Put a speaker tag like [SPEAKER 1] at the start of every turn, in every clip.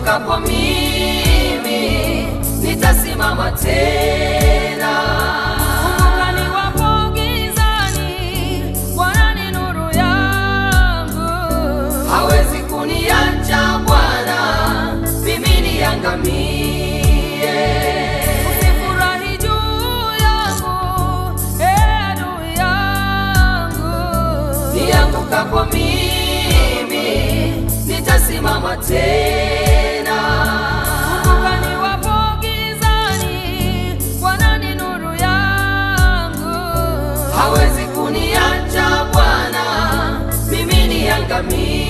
[SPEAKER 1] niangukapo mimi nitasimama tena.
[SPEAKER 2] Kumbuka niwapo gizani, Bwana ni nuru yangu.
[SPEAKER 1] Hawezi kuniacha Bwana, mimi niangamie.
[SPEAKER 2] Usifurahi juu yangu, ee adui yangu.
[SPEAKER 1] Niangukapo mimi nitasimama tena.
[SPEAKER 2] Kumbuka niwapo gizani, Bwana ni nuru yangu.
[SPEAKER 1] Hawezi kuniacha Bwana, mimi niangamie.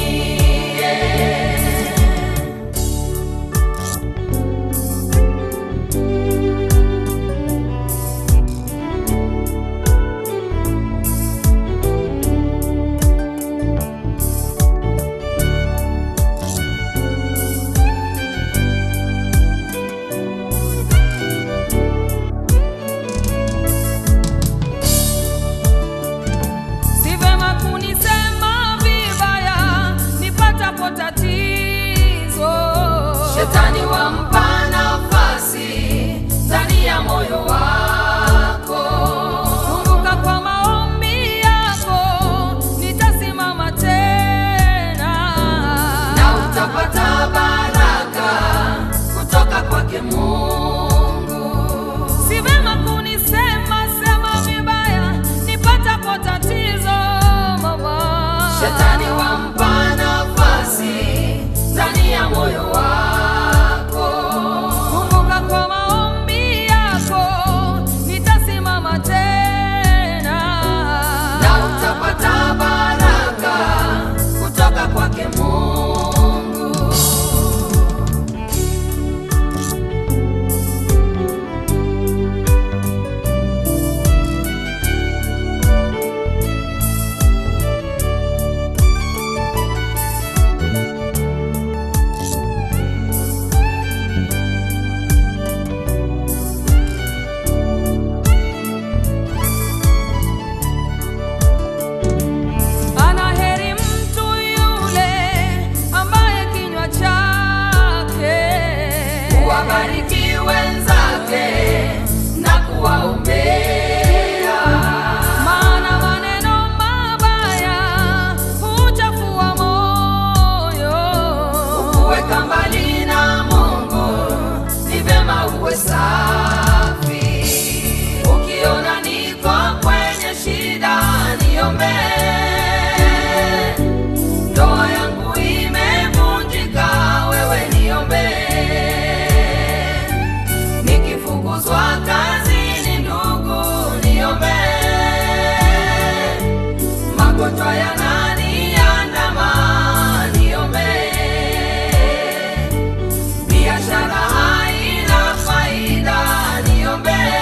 [SPEAKER 2] Si vema kunisema vibaya nipatapo tatizo.
[SPEAKER 1] Shetani wampa nafasi ndani ya moyo wako.
[SPEAKER 2] Kumbuka kwa maombi yako nitasimama tena.
[SPEAKER 1] na utapata baraka kutoka kwake Mungu.
[SPEAKER 2] Si vema kunisema sema vibaya nipatapo tatizo mama.
[SPEAKER 1] Shetani wampa nafasi ndani ya moyo wako.
[SPEAKER 2] Kumbuka kwa maombi yako nitasimama tena.
[SPEAKER 1] na utapata baraka kutoka kwake Mungu.
[SPEAKER 2] Ana heri mtu yule ambaye kinywa chake
[SPEAKER 1] Kuwabariki wenzake na kuwaombea,
[SPEAKER 2] maana maneno mabaya huchafua moyo.
[SPEAKER 1] kuweka mbali na Mungu ni vyema uwe safi. Ukiona niko kwenye shida, niombee. Ndoa yangu imevunjika, wewe niombee. Nikifukuzwa kazini, ndugu, niombee. Magonjwa yananiandama, niombee. Biashara haina faida, niombee.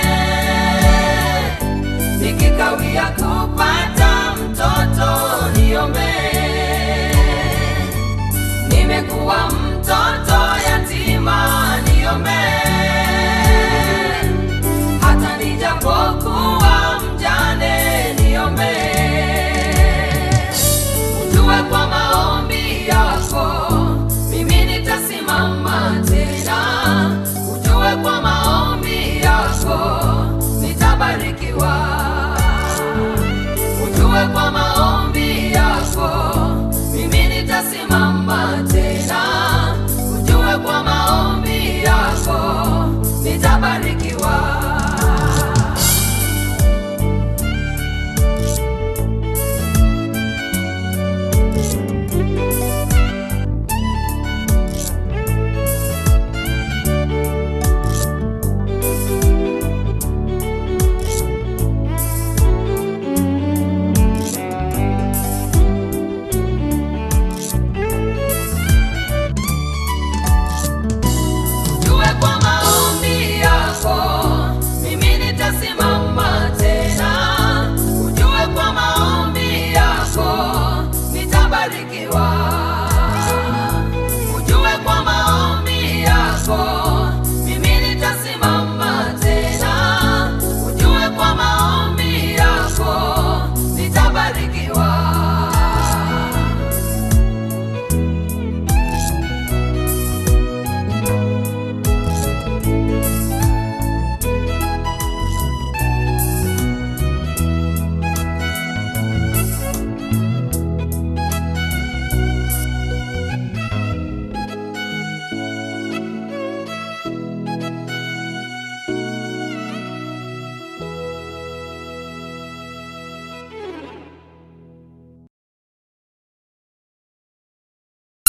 [SPEAKER 1] Nikikawia kupata mtoto, niombee. Nimekuwa mtoto yatima, niombee.